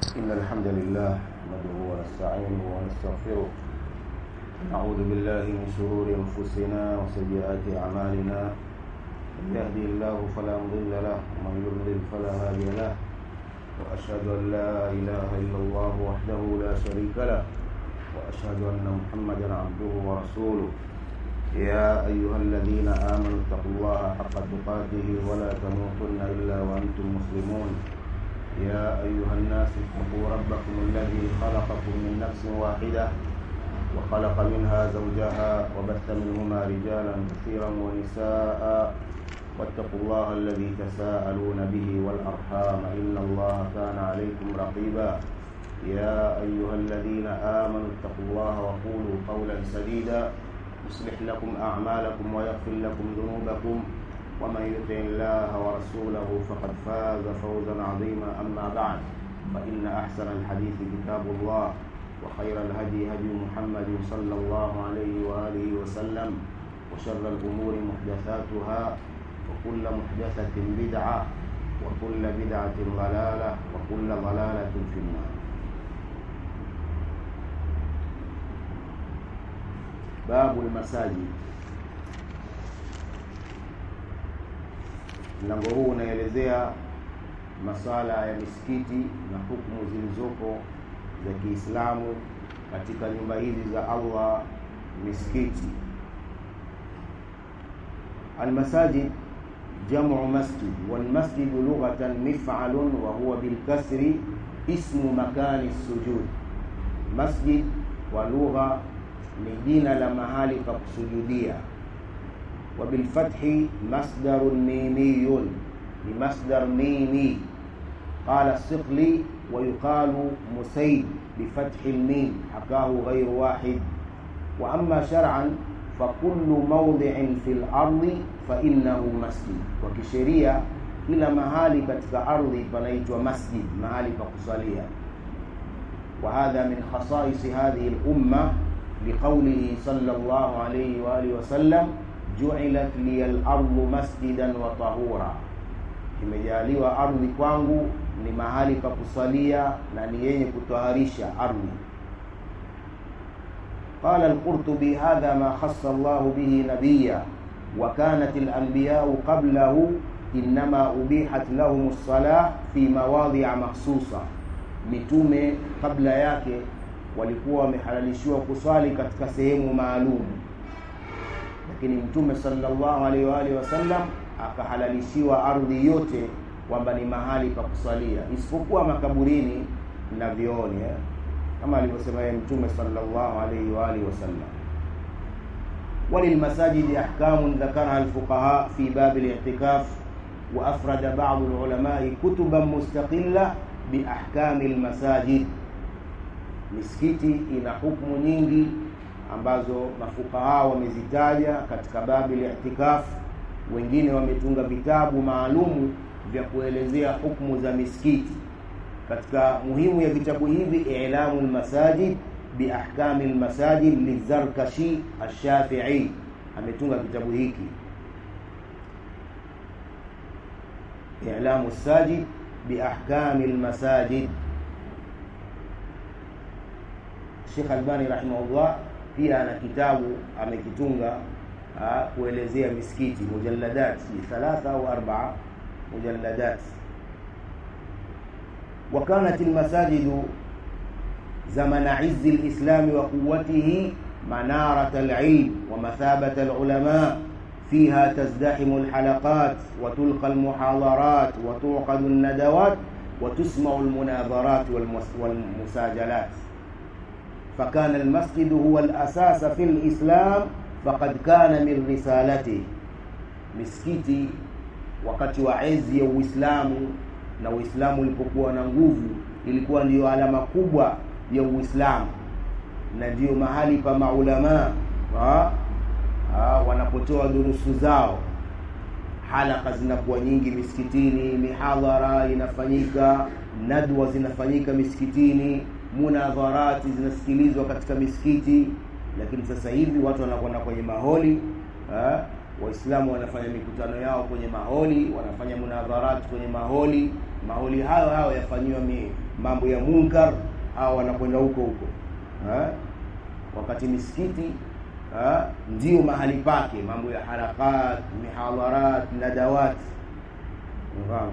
إن الحمد لله نحمده ونستعينه ونستغفره نعوذ بالله من شرور أنفسنا وسيئات أعمالنا من يهدي الله فلا مضل له ومن يضلل فلا هادي له وأشهد أن لا إله إلا الله وحده لا شريك له وأشهد أن محمدا عبده ورسوله يا أيها الذين آمنوا اتقوا الله حق تقاته ولا تموتن إلا وأنتم مسلمون يا أيها الناس اتقوا ربكم الذي خلقكم من نفس واحدة وخلق منها زوجها وبث منهما رجالا كثيرا ونساء واتقوا الله الذي تساءلون به والأرحام إن الله كان عليكم رقيبا يا أيها الذين آمنوا اتقوا الله وقولوا قولا سديدا يصلح لكم أعمالكم ويغفر لكم ذنوبكم ومن يطع الله ورسوله فقد فاز فوزا عظيما أما بعد فإن أحسن الحديث كتاب الله وخير الهدي هدي محمد صلى الله عليه وآله وسلم وشر الأمور محدثاتها وكل محدثة بدعة وكل بدعة ضلالة وكل ضلالة في النار babu lmasajid mlango huu unaelezea masala ya misikiti na hukumu zilizopo za kiislamu katika nyumba hizi za allah misikiti almasajid jamu masjid walmasjidu lughatan mifalun wa huwa bilkasri ismu makani sujud masjid kwa lugha ni jina la mahali pa kusujudia wa bilfathi masdarun mimiyun ni masdar mimi qala siqli wa yuqalu musaid bifathi lmim hakahu ghairu wahid wa amma shar'an fakullu mawdhi'in fi lardi fainnahu masjid kwa kisheria kila mahali katika ardhi panaitwa masjid mahali pa kusalia wa hadha min khasaisi hadhihi lumma لقوله صلى الله عليه وآله وسلم جعلت لي الأرض مسجدا وطهورا imejaliwa ardhi kwangu ni mahali pa kusalia na ni yenye kutoharisha ardhi قال القرطبي هذا ما خص الله به نبيا وكانت الأنبياء قبله إنما أبيحت لهم الصلاة في مواضع مخصوصة mitume kabla yake walikuwa wamehalalishiwa kuswali katika sehemu maalum lakini mtume sallallahu alaihi wa alihi wasallam akahalalishiwa ardhi yote kwamba ni mahali pa kusalia isipokuwa makaburini na vioni eh? kama alivyosema yeye mtume sallallahu alaihi wa alihi wasallam وللمساجد أحكام ذكرها الفقهاء في باب الاعتكاف وأفرد بعض العلماء كتبا مستقلة بأحكام المساجد misikiti ina hukumu nyingi ambazo mafukaha wamezitaja katika babi li'tikaf wengine wametunga vitabu maalumu vya kuelezea hukumu za misikiti katika muhimu ya vitabu hivi ilamu lmasajid biahkami lmasajid lizarkashi alshafii ametunga kitabu hiki ilamu sajid biahkami lmasajid Sheikh Albani rahimahullah pia ana kitabu amekitunga kuelezea misikiti mujalladat thalatha au arbaa mujalladat وكانت المساجد زمن عز الإسلام وقوته منارة العلم ومثابة العلماء فيها تزدحم الحلقات وتلقى المحاضرات وتعقد الندوات وتسمع المناظرات والمساجلات فكان المسجد هو الأساس في الإسلام فقد كان من رسالته misikiti wakati wa enzi ya Uislamu na Uislamu ulipokuwa na nguvu ilikuwa ndiyo alama kubwa ya Uislamu na ndiyo mahali pa maulamaa wanapotoa durusu zao. Halaka zinakuwa nyingi misikitini, mihadhara inafanyika, nadwa zinafanyika misikitini, munadharati zinasikilizwa katika misikiti lakini sasa hivi watu wanakwenda kwenye maholi waislamu wanafanya mikutano yao kwenye maholi wanafanya munadharati kwenye maholi maholi hayo hayo yafanyiwa mambo ya munkar au wanakwenda huko huko ha? wakati misikiti ha? ndio mahali pake mambo ya harakat mihadharat nadawat mfano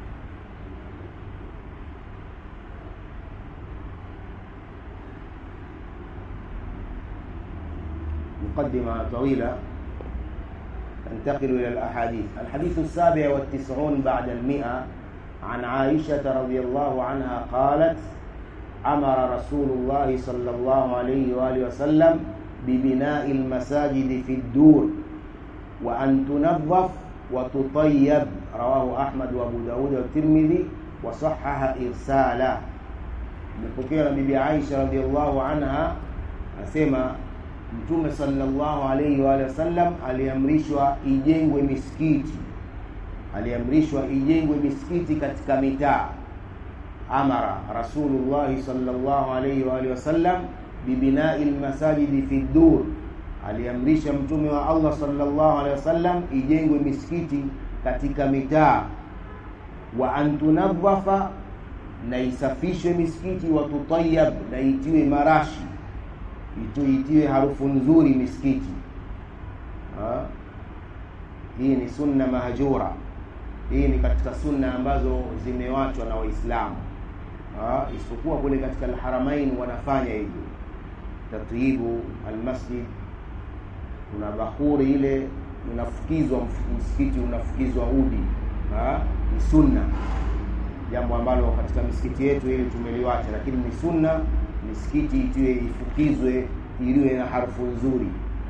مقدمة طويلة ننتقل إلى الأحاديث الحديث السابع والتسعون بعد المئة عن عائشة رضي الله عنها قالت أمر رسول الله صلى الله عليه وآله وسلم ببناء المساجد في الدور وأن تنظف وتطيب رواه أحمد وأبو داود والترمذي وصحح إرساله مpokewa bibi Aisha radhiallahu anha asema Mtume sallallahu alaihi wa alihi wasallam aliamrishwa ijengwe misikiti, aliamrishwa ijengwe misikiti katika mitaa. Amara Rasulullah sallallahu alaihi wa alihi wasallam bibinai lmasajidi fi dur, aliamrisha Mtume wa Allah sallallahu alaihi wasallam ijengwe misikiti katika mitaa. Wa an tunadhafa, na isafishwe misikiti, wa tutayab, na itiwe marashi ituitiwe harufu nzuri misikiti ha? hii ni sunna mahjura hii ni katika sunna ambazo zimewachwa na waislamu isipokuwa kule katika alharamain wanafanya hivyo tatyibu almasjid kuna bahuri ile unafukizwa msikiti unafukizwa udi ha? ni sunna jambo ambalo katika misikiti yetu ili tumeliwacha lakini ni sunna misikiti itiwe ifukizwe iliwe na harufu nzuri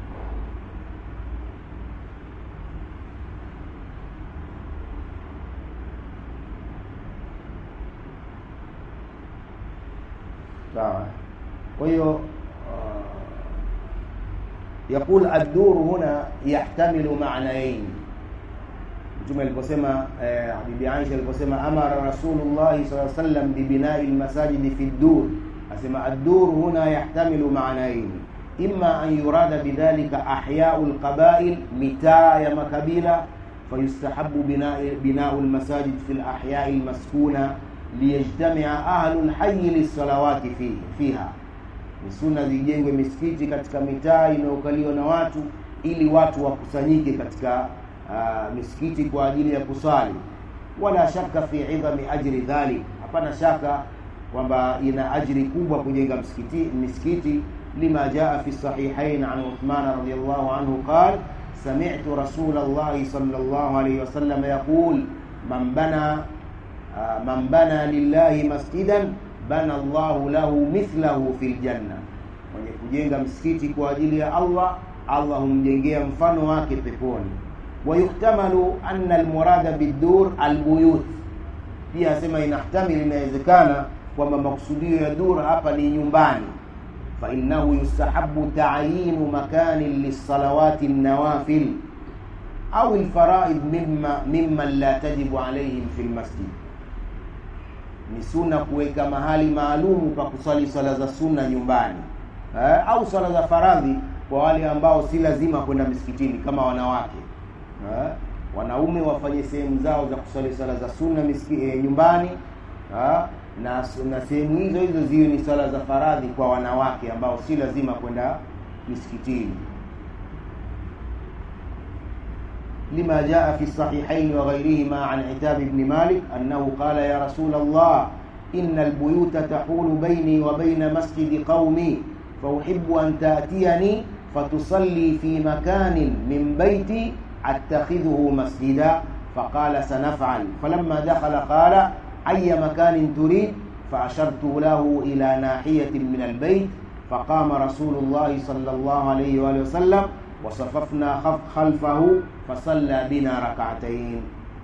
sawa kwa hiyo يقول الدور هنا يحتمل معنيين mtume aliposema eh, bibi Aisha aliposema amara Rasulullah sallallahu alaihi wasallam bibinai almasajidi fi dur asema ad-dur huna yahtamilu ma'nayn imma an yurada bidhalika ahya'u al-qaba'il mitaa ya makabila fayustahabu bina'u al-masajid fi al-ahya'i al-maskuna liyajtami'a ahlu al-hayy lis-salawati fi fiha ni sunna zijengwe misikiti katika mitaa inayokaliwa na watu ili watu wakusanyike katika uh, misikiti kwa ajili ya kusali wala shaka fi idhami ajri dhalik hapana shaka kwamba ina ajri kubwa kujenga msikiti misikiti lima jaa fi sahihain an Uthman radhiyallahu anhu qala sami'tu rasul Allah sallallahu alayhi wasallam yaqul man bana man bana lillahi masjidan bana Allahu lahu mithlahu fil janna mwenye kujenga msikiti kwa ajili ya Allah Allah humjengea mfano wake peponi ويحتمل أن المراد بالدور البيوت pia asema inahtamil inawezekana kwamba makusudio ya dur hapa ni nyumbani fainahu yustahabu taayinu makanin lisalawati nawafil au lfaraid mimma mimman la tajibu alaihim fi lmasjid ni sunna kuweka mahali maalumu pa kusali swala za sunna nyumbani eh, au swala za faradhi kwa wale ambao si lazima kwenda misikitini kama wanawake ha? wanaume wafanye sehemu zao za kuswali swala za sunna miski, e, nyumbani ha? na na sehemu hizo hizo ziwe ni swala za faradhi kwa wanawake ambao si lazima kwenda misikitini لما جاء في الصحيحين وغيرهما عن عتاب بن مالك أنه قال يا رسول الله إن البيوت تحول بيني وبين مسجد قومي فأحب أن تأتيني فتصلي في مكان من بيتي أتخذه مسجدا فقال سنفعل فلما دخل قال أي مكان تريد فأشرت له إلى ناحية من البيت فقام رسول الله صلى الله عليه وآله وسلم وصففنا خلفه فصلى بنا ركعتين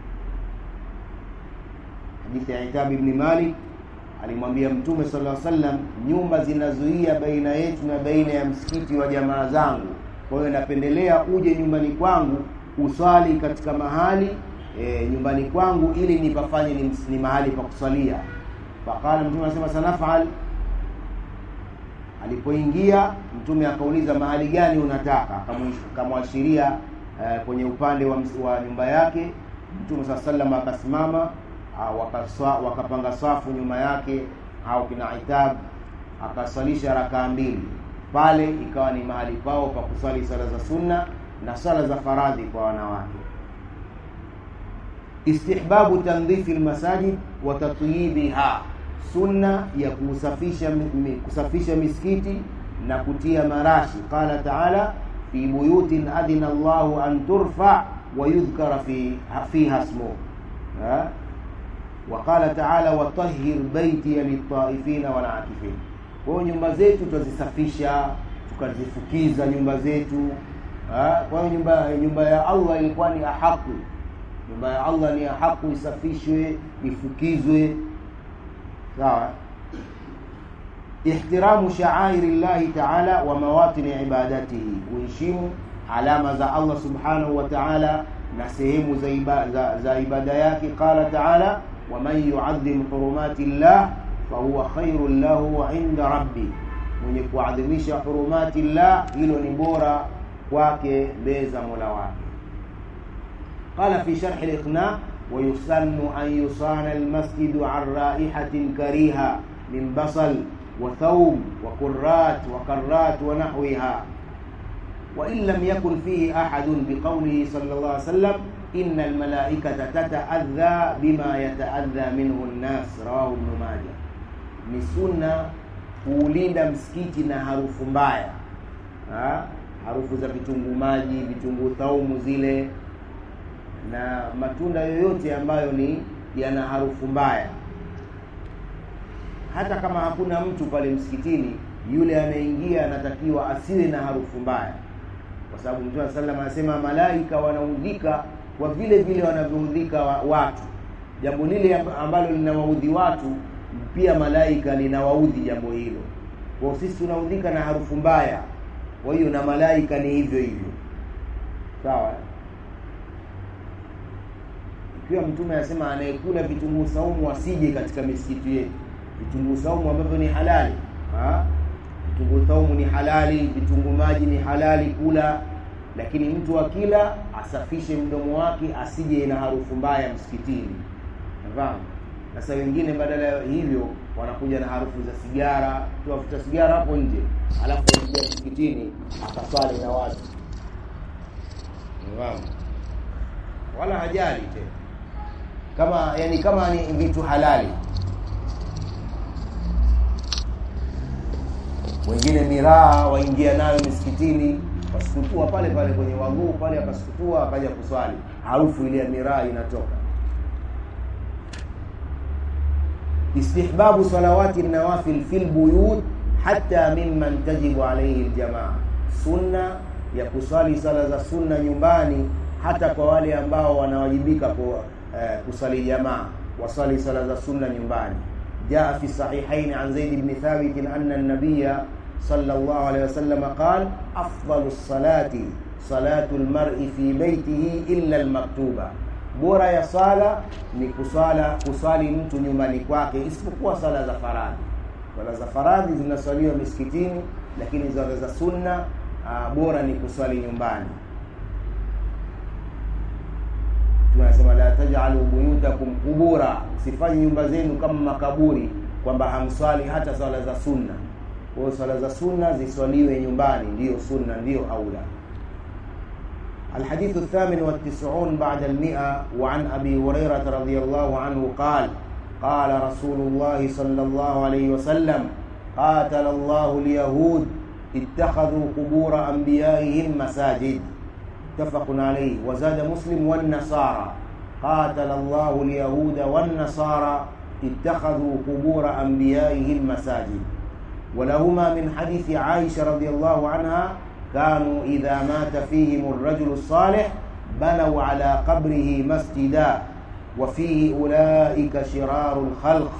حديث عتاب بن مالك alimwambia mtume sallallahu alaihi wasallam nyumba zinazuia baina yetu na baina ya msikiti wa jamaa zangu kwa hiyo napendelea uje nyumbani kwangu uswali katika mahali e, nyumbani kwangu ili nipafanye ni, ni mahali pa kusalia faqala mtume anasema sanafal alipoingia mtume akauliza mahali gani unataka akamwashiria e, kwenye upande wa, wa nyumba yake mtume saa salam akasimama wakaswa, wakapanga safu nyuma yake au kina Itab akaswalisha rakaa mbili pale, ikawa ni mahali pao pa kuswali sala za sunna na sala za faradhi kwa wanawake. Istihbabu tandhifi lmasajid wa tatyibiha, sunna ya kusafisha kusafisha misikiti na kutia marashi. Qala taala fi buyutin adhina Allahu an turfa wa yudhkara fi fiha ismuhu wa qala taala watahhir baitiya litaifina walakifin. Kwa hiyo nyumba zetu tutazisafisha tukazifukiza nyumba zetu. Kwa hiyo nyumba nyumba ya Allah ilikuwa ni ahaku, nyumba ya Allah ni ahaku isafishwe ifukizwe, sawa. Ihtiramu sha'airi llahi taala wa mawatini ibadatihi, kuheshimu alama za Allah subhanahu wa ta'ala na sehemu za, iba, za, za ibada yake. Qala taala waman yuadhim hurumati llah fahuwa khairun lahu inda rabbi, mwenye kuadhimisha hurumati llah, hilo ni bora kwake mbele za mola wake. Qala fi sharhi liqna wayusannu an yusana almasjidu an raihatin kariha min basal wa thawm wa qurrat wa karrat wa nahwiha wa in lam yakun fihi ahadun biqawlihi sallallahu alayhi wasallam inna almalaikata tataadha bima yataadha minhu nnas, rawahu Ibn Majah. Ni sunna kuulinda msikiti na harufu mbaya ha? harufu za vitunguu maji, vitunguu thaumu zile na matunda yoyote ambayo ni yana harufu mbaya. Hata kama hakuna mtu pale msikitini, yule anayeingia anatakiwa asiwe na harufu mbaya, kwa sababu Mtume sallam anasema malaika wanaudhika kwa vile vile wanavyoudhika watu. Jambo lile ambalo linawaudhi watu, pia malaika linawaudhi jambo hilo. Kwa sisi tunaudhika na harufu mbaya kwa hiyo na malaika ni hivyo hivyo, sawa. Ikiwa Mtume anasema anayekula vitunguu saumu asije katika misikiti yetu, vitunguu saumu ambavyo ni halali ha? Vitunguu saumu ni halali, vitunguu maji ni halali kula, lakini mtu akila asafishe mdomo wake asije na harufu mbaya msikitini, nafahamu. Sasa wengine badala ya hivyo wanakuja na harufu za sigara, tuwafuta sigara hapo nje, alafu anakuja msikitini akaswali na watu nafahamu, wala hajali tena kama yani kama ni vitu halali. Wengine miraa waingia nayo misikitini, wasukutua pale pale kwenye waguu pale, akasukutua akaja kuswali, harufu ile ya miraa inatoka. Istihbabu salawati nawafil fil buyut hata mimman tajibu alayhi aljamaa, sunna ya kuswali sala za sunna nyumbani hata kwa wale ambao wanawajibika kwa eh, kusali jamaa, wasali sala za sunna nyumbani. Jaa fi sahihaini an Zaid ibn Thabit anna an-nabiyya sallallahu alayhi wasallam qala afdalu salati salatu al-mar'i fi baytihi illa al-maktuba bora ya sala ni kusala kusali mtu nyumbani kwake isipokuwa sala za faradhi. Sala za faradhi zinaswaliwa misikitini, lakini sala za sunna uh, bora ni kuswali nyumbani. Tunasema la taj'alu buyutakum qubura, sifanye nyumba zenu kama makaburi, kwamba hamswali hata sala za sunna. Kwa hiyo sala za sunna ziswaliwe nyumbani, ndiyo sunna, ndiyo aula. الحديث الثامن والتسعون بعد المئة وعن أبي هريرة رضي الله عنه قال قال رسول الله صلى الله عليه وسلم قاتل الله اليهود اتخذوا قبور أنبيائهم مساجد متفق عليه وزاد مسلم والنصارى قاتل الله اليهود والنصارى اتخذوا قبور أنبيائهم مساجد ولهما من حديث عائشة رضي الله عنها كانوا إذا مات فيهم الرجل الصالح بنوا على قبره مسجدا وفيه أولئك شرار الخلق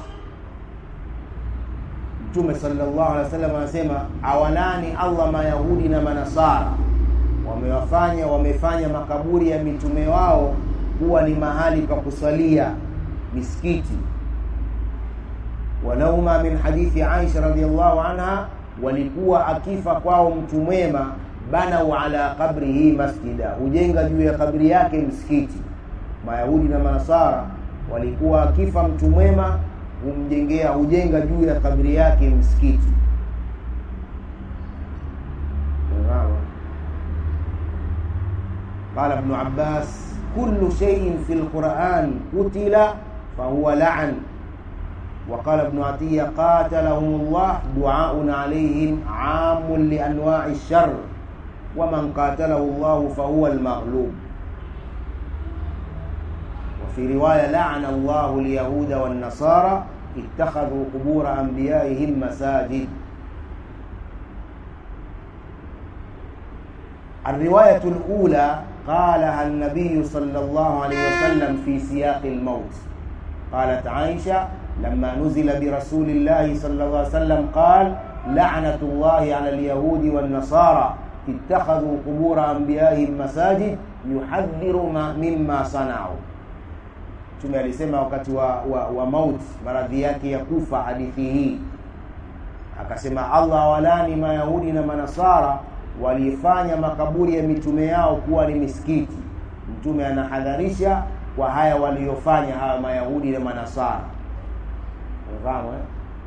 Mtume sallallahu alaihi wasallam anasema awalani Allah Mayahudi na Manasara wamewafanya wamefanya makaburi ya mitume wao kuwa ni mahali pa kusalia misikiti. Walauma min hadithi Aisha radhiallahu anha walikuwa akifa kwao mtu mwema, banau ala qabrihi masjida, hujenga juu ya kabri yake msikiti. Mayahudi na Manasara walikuwa akifa mtu mwema humjengea hujenga juu ya kabri yake msikiti قال ابن عباس كل شيء في القرآن قتل فهو لعن وقال ابن عطية قاتلهم الله دعاء عليهم عام لأنواع الشر ومن قاتله الله فهو المغلوب وفي رواية لعن الله اليهود والنصارى اتخذوا قبور أنبيائهم مساجد الرواية الأولى قالها النبي صلى الله عليه وسلم في سياق الموت قالت عائشة لما نزل برسول الله صلى الله عليه وسلم قال لعنة الله على اليهود والنصارى اتخذوا قبور أنبيائهم مساجد يحذر ما مما صنعوا Mtume alisema wakati wa, wa, wa mauti maradhi yake ya kufa hadithi hii akasema Allah walani mayahudi na manasara walifanya makaburi ya mitume yao kuwa ni misikiti mtume anahadharisha kwa haya waliyofanya hawa mayahudi na manasara unafahamu eh?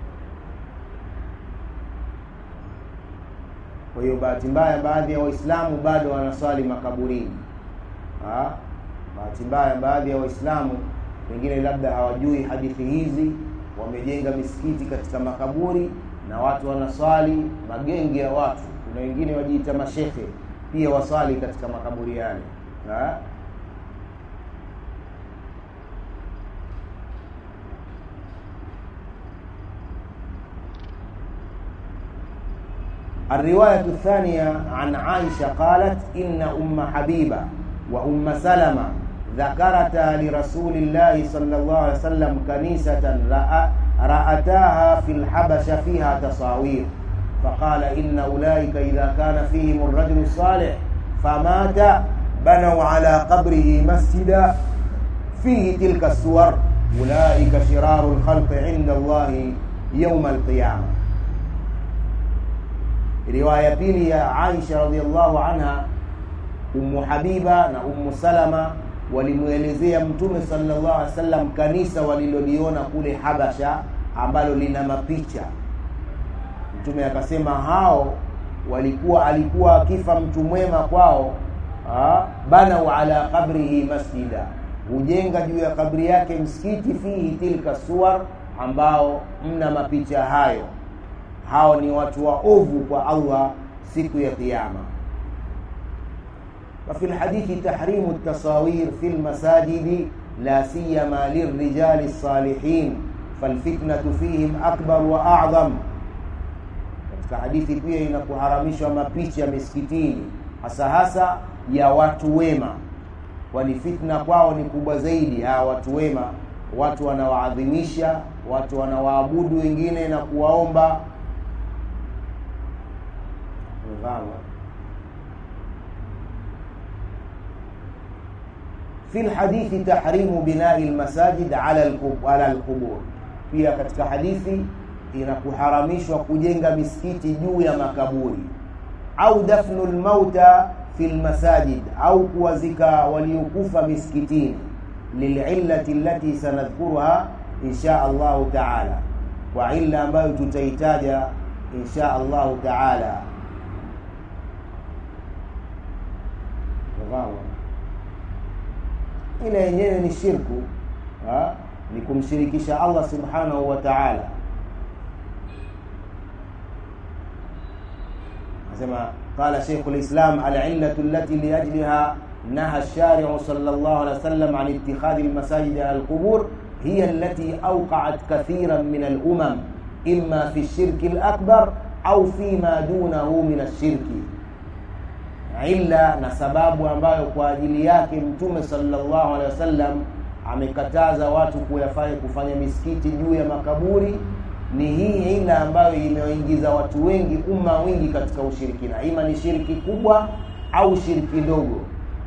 kwa hiyo bahati mbaya baadhi ya waislamu bado wanaswali makaburini ha? bahati mbaya baadhi ya waislamu wengine labda hawajui hadithi hizi wamejenga misikiti katika makaburi na watu wanaswali magenge ya watu kuna wengine wajiita mashehe pia waswali katika makaburi yale ha? الرواية الثانية عن عائشة قالت إن أم حبيبة وأم سلمة ذكرتا لرسول الله صلى الله عليه وسلم كنيسة رأ رأتاها في الحبشة فيها تصاوير فقال إن أولئك إذا كان فيهم الرجل الصالح فمات بنوا على قبره مسجدا فيه تلك الصور أولئك شرار الخلق عند الله يوم القيامة riwaya pili ya Aisha radhiallahu anha Ummu Habiba na Ummu Salama walimwelezea Mtume sallallahu alaihi wasallam kanisa waliloliona kule Habasha ambalo lina mapicha. Mtume akasema hao walikuwa alikuwa akifa mtu mwema kwao ha, banau ala qabrihi masjida, hujenga juu ya kabri yake msikiti, fihi tilka suwar, ambao mna mapicha hayo hao ni watu waovu kwa Allah siku ya kiyama وفي الحديث تحريم التصاوير في المساجد لا سيما للرجال الصالحين فالفتنة فيهم أكبر وأعظم katika hadithi pia inakuharamishwa mapicha misikitini hasa hasa ya watu wema kwani fitna kwao ni kubwa zaidi hawa watu wema watu wanawaadhimisha watu wanawaabudu wengine na kuwaomba umefahamu في الحديث تحريم بناء المساجد على على القبور pia katika hadithi inakuharamishwa kujenga misikiti juu ya makaburi au dafnu lmauta fi lmasajid au kuwazika waliokufa misikitini lilillati allati sanadhkuruha insha allahu taala kwa illa ambayo tutaitaja insha allahu taala ile yenyewe ni shirku ha? ni kumshirikisha Allah subhanahu wa ta'ala nasema قال شيخ الإسلام العلة التي لأجلها نهى الشارع صلى الله عليه وسلم عن اتخاذ المساجد على القبور هي التي أوقعت كثيرا من الأمم إما في الشرك الأكبر أو فيما دونه من الشرك illa na sababu ambayo kwa ajili yake mtume sallallahu alaihi wasallam amekataza watu kuyafanya kufanya misikiti juu ya makaburi ni hii ila ambayo imewaingiza watu wengi umma wingi katika ushirikina ima ni shiriki kubwa au shiriki ndogo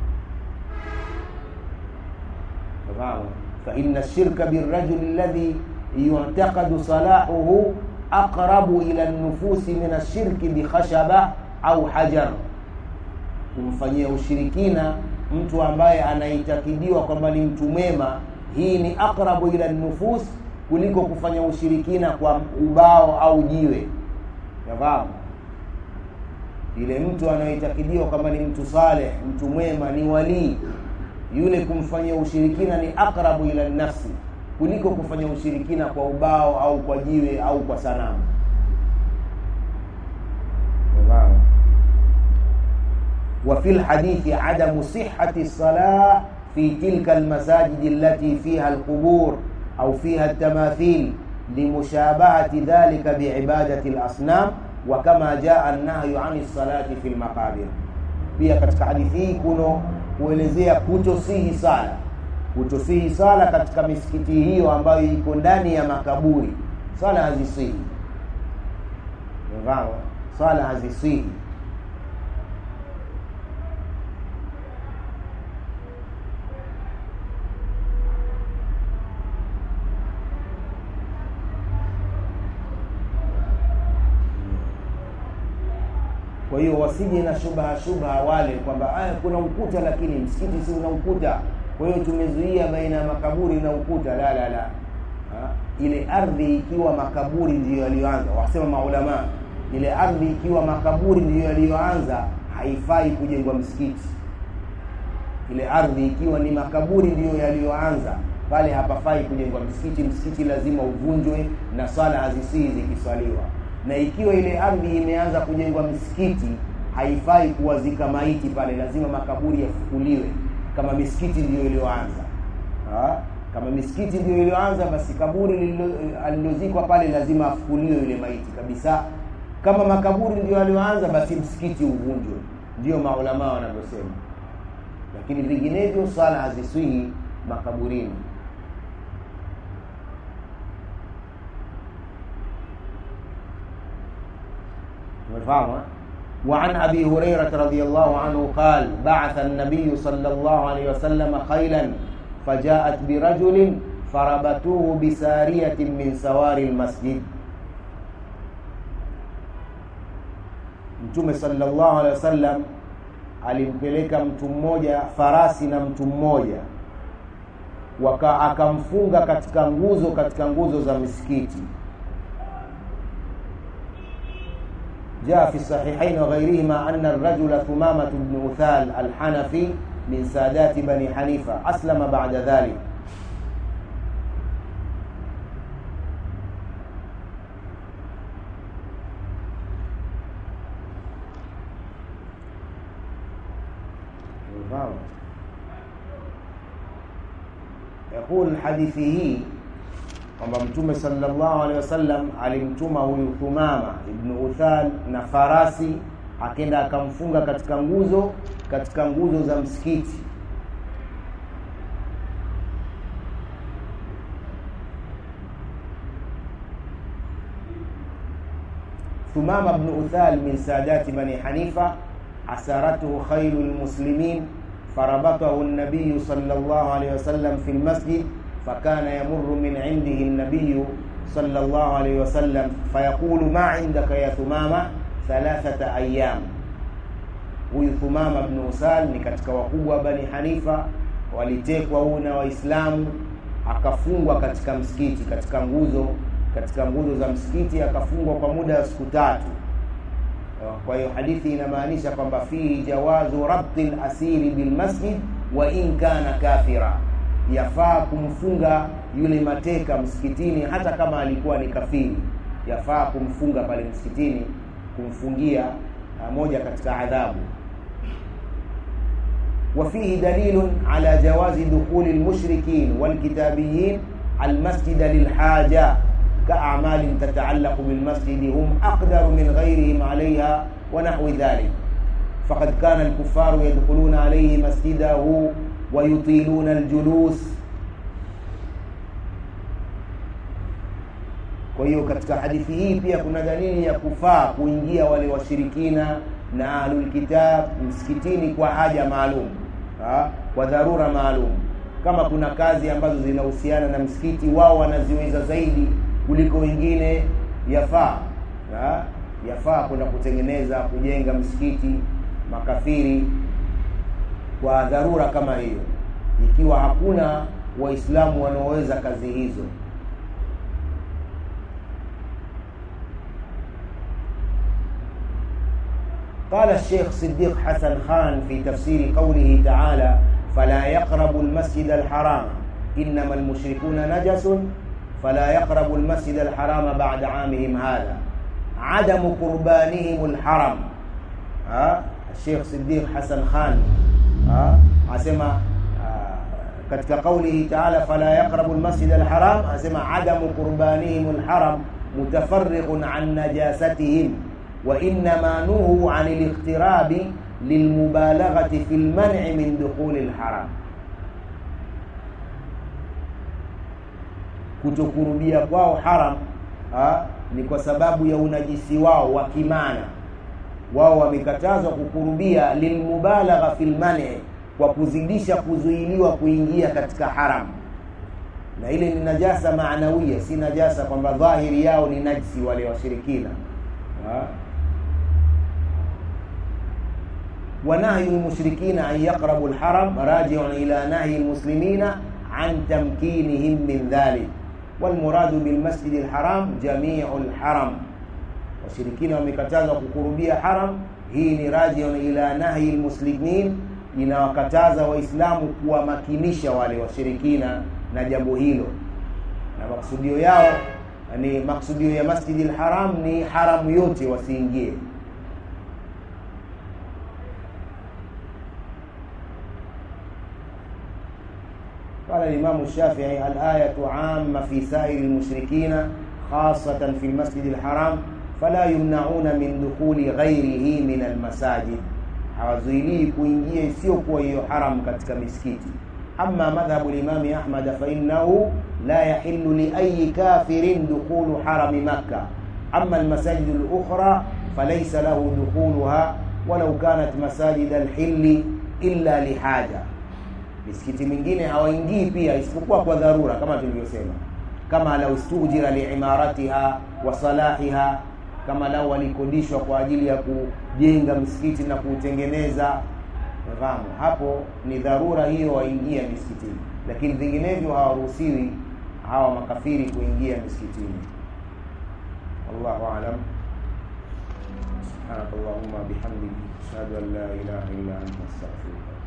فإن الشرك بالرجل الذي يعتقد صلاحه أقرب إلى النفوس من الشرك بخشبة أو حجر kumfanyia ushirikina mtu ambaye anaitakidiwa kwamba ni mtu mwema hii ni aqrabu ila nufus kuliko kufanya ushirikina kwa ubao au jiwe nafahamu yule mtu anayeitakidiwa kwamba ni mtu saleh mtu mwema ni walii yule kumfanyia ushirikina ni aqrabu ila nafsi kuliko kufanya ushirikina kwa ubao au kwa jiwe au kwa sanamu nafahamu وفي الحديث عدم صحة الصلاة في تلك المساجد التي فيها القبور أو فيها التماثيل لمشابهة ذلك بعبادة الأصنام وكما جاء النهي عن الصلاة في المقابر pia katika hadithi hii kuno kuelezea kutosihi sala kutosihi sala katika misikiti hiyo ambayo iko ndani ya makaburi sala hazisihi Umefahamu? sala hazisihi kwa hiyo wasije na shubha shubha wale kwamba aya kuna ukuta lakini msikiti si una ukuta kwa hiyo tumezuia baina ya makaburi na ukuta la la la ha? ile ardhi ikiwa makaburi ndiyo yaliyoanza wasema maulama ile ardhi ikiwa makaburi ndiyo yaliyoanza haifai kujengwa msikiti ile ardhi ikiwa ni makaburi ndiyo yaliyoanza pale hapafai kujengwa msikiti msikiti lazima uvunjwe na swala hazisii zikiswaliwa na ikiwa ile ardhi imeanza kujengwa misikiti haifai kuwazika maiti pale lazima makaburi yafukuliwe kama misikiti ndiyo iliyoanza Ha? kama misikiti ndiyo iliyoanza basi kaburi lililo- alilozikwa pale lazima afukuliwe yule maiti kabisa kama makaburi ndiyo yaliyoanza basi msikiti uvunjwe ndiyo maulamaa wanavyosema lakini vinginevyo swala haziswihi makaburini umefahamu eh? وعن ابي هريره رضي الله عنه قال بعث النبي صلى الله عليه وسلم خيلا فجاءت برجل فربطوه بساريه من سوار المسجد mtume sallallahu alaihi wasallam alimpeleka mtu mmoja farasi na mtu mmoja waka akamfunga katika nguzo katika nguzo za misikiti جاء في الصحيحين وغيرهما أن الرجل ثمامة بن أثال الحنفي من سادات بني حنيفة أسلم بعد ذلك يقول الحديث hii kwamba mtume sallallahu alaihi wasallam alimtuma huyu Thumama ibn Uthal na farasi akenda akamfunga katika nguzo katika nguzo za msikiti Thumama ibn Uthal min sadati bani Hanifa asaratuhu khailu lmuslimin فربطه النبي صلى الله عليه وسلم في المسجد فكان يمر من عنده النبي صلى الله عليه وسلم فيقول ما عندك يا ثمامة ثلاثة أيام huyu Thumama bnu Usal ni katika wakubwa Bani Hanifa, walitekwa huu na Waislamu, akafungwa katika msikiti, katika nguzo katika nguzo za msikiti, akafungwa kwa muda wa siku tatu. Kwa hiyo hadithi inamaanisha kwamba fihi jawazu rabti lasiri bilmasjid wa in kana kafira yafaa kumfunga yule mateka msikitini hata kama alikuwa ni kafiri yafaa kumfunga pale msikitini kumfungia uh, moja katika adhabu وفيه دليل على جواز دخول المشركين والكتابيين المسجد للحاجة كأعمال تتعلق بالمسجد هم أقدر من غيرهم عليها ونحو ذلك فقد كان الكفار يدخلون عليه مسجده ويطيلون الجلوس kwa hiyo katika hadithi hii pia kuna dalili ya kufaa kuingia wale washirikina na ahlulkitab msikitini kwa haja maalum ha? kwa dharura maalum kama kuna kazi ambazo zinahusiana na msikiti wao wanaziweza zaidi kuliko wengine yafaa ha? yafaa kwenda kutengeneza kujenga msikiti makafiri kwa dharura kama hiyo ikiwa hakuna waislamu wanaoweza kazi hizo قال الشيخ صديق حسن خان في تفسير قوله تعالى فلا يقربوا المسجد الحرام إنما المشركون نجس فلا يقربوا المسجد الحرام بعد عامهم هذا عدم قربانهم الحرم ها الشيخ صديق حسن خان ها asema katika qawlihi ta'ala fala yaqrabu almasjid alharam asema adamu qurbanihim alharam mutafarriqun an najasatihim wa inma nuhu an aliqtirabi lilmubalaghati fi alman'i min dukhul alharam kutokurubia kwao haram ha, ni kwa sababu ya unajisi wao wa kimana wao wamekatazwa kukurubia lilmubalagha fil mani kwa kuzidisha kuzuiliwa kuingia katika haram na ile ni najasa maanawia si najasa kwamba dhahiri yao ni najsi wale washirikina ونهي المشركين أن يقربوا الحرم راجع إلى نهي المسلمين عن تمكينهم من ذلك والمراد بالمسجد الحرام جميع الحرم washirikina wamekatazwa kukurubia haram hii ni rajiun ila nahi lmuslimin inawakataza waislamu kuwamakinisha wale washirikina na jambo hilo na maksudio yao ni maksudio ya masjidi lharam ni haramu yote wasiingie قال الإمام الشافعي الآية عامة في سائر المشركين خاصة في المسجد الحرام فلا يمنعون من دخول غيره من المساجد hawazuilii kuingia isiyokuwa hiyo haram katika misikiti ama madhhabu limami ahmad fainahu la yahillu liayi kafirin dukhulu harami makka ama almasajidu lukhra falaysa lahu dukhuluha walau kanat masajid alhilli illa lihaja misikiti mingine hawaingii pia isipokuwa kwa dharura kama tulivyosema kama lau stujira liimaratiha wa salahiha kama lau walikodishwa kwa ajili ya kujenga msikiti na kuutengeneza fahamu hapo ni dharura hiyo waingia misikitini lakini vinginevyo hawaruhusiwi hawa makafiri kuingia misikitini wallahu alam subhanaka allahumma bihamdik ashhadu an la ilaha illa anta astaghfiruka